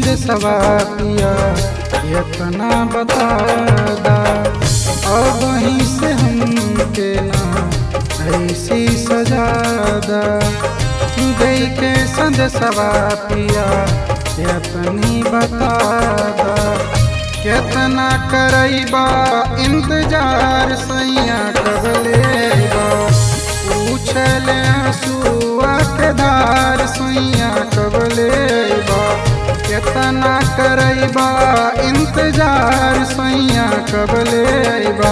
संदेशवा पिया इतना बता दा अब वहीं से हमके ना ऐसी सजादा गई के संदेशवा पिया इतनी बता दा कितना करैबा इंतजार सैया कबलेबा पूछल सुआ के धार सैया कबलेबा कितना करैबा इंतजार सैया कबलेबा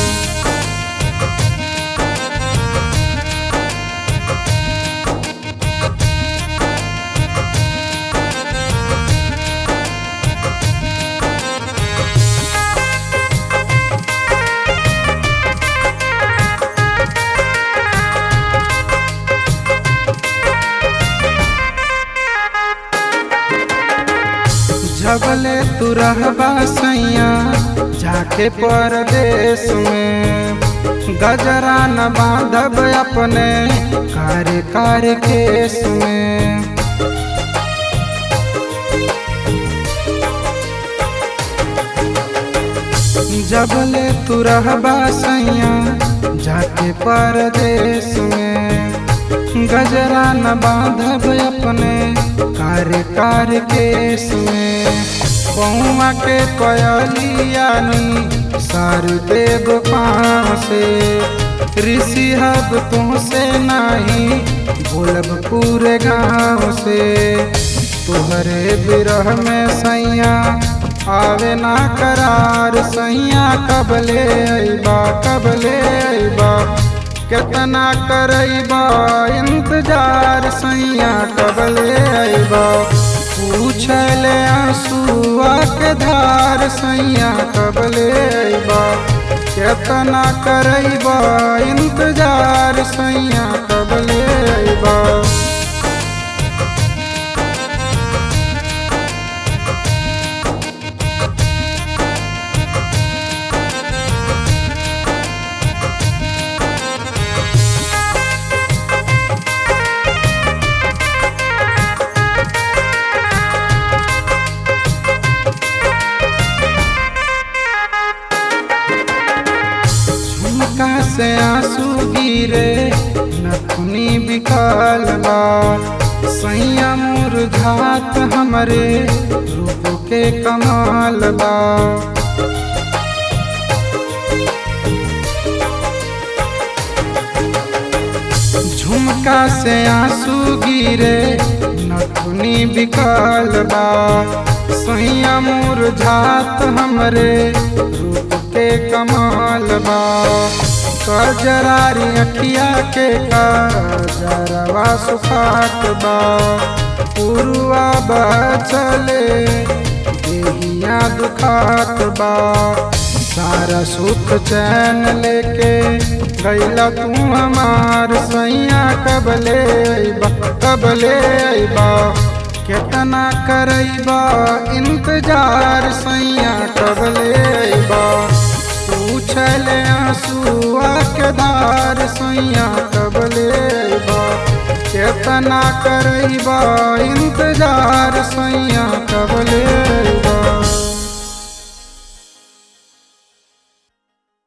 जबले तू रहबा सैया जाके परदेश में गजरा न बांधब अपने कार्य कार्य केस में जबले तू रहबा सैया जाके परदेश में गजरा न बांधब अपने कार्य कार्य केस में पौआ के पयलियानी सार देव पाँव से ऋषि हब तुमसे नहीं बोलब पूरे गाँव से तुहरे बिरह में सैया आवे ना करार सैया कबले अबा कबले अबा कितना करैबा इंतजार सैया कबले अबा पूछल आंसुआ के धार सैया कबले अबा कितना करैबा इंतजार सैया कबले अबा झुमका से आंसू गिरे नथुनी बिकाल बा सैया मुरझात हमरे रूप के कमाल बा झुमका से आंसू गिरे नथुनी बिकाल बा सैया मुरझात हमरे रूप के कमाल बा कजरारी अखिया के कजरवा सुखात बा पुरुआ बचले देहिया दुखात बा सारा सुख चैन लेके गैला तू हमार सैया कबले अबा कबले अबा कितना करैबा इंतजार सैया कबले अबा पूछल आंसुआ के धार सैया कबले अबा कितना करैबा इंतजार सैया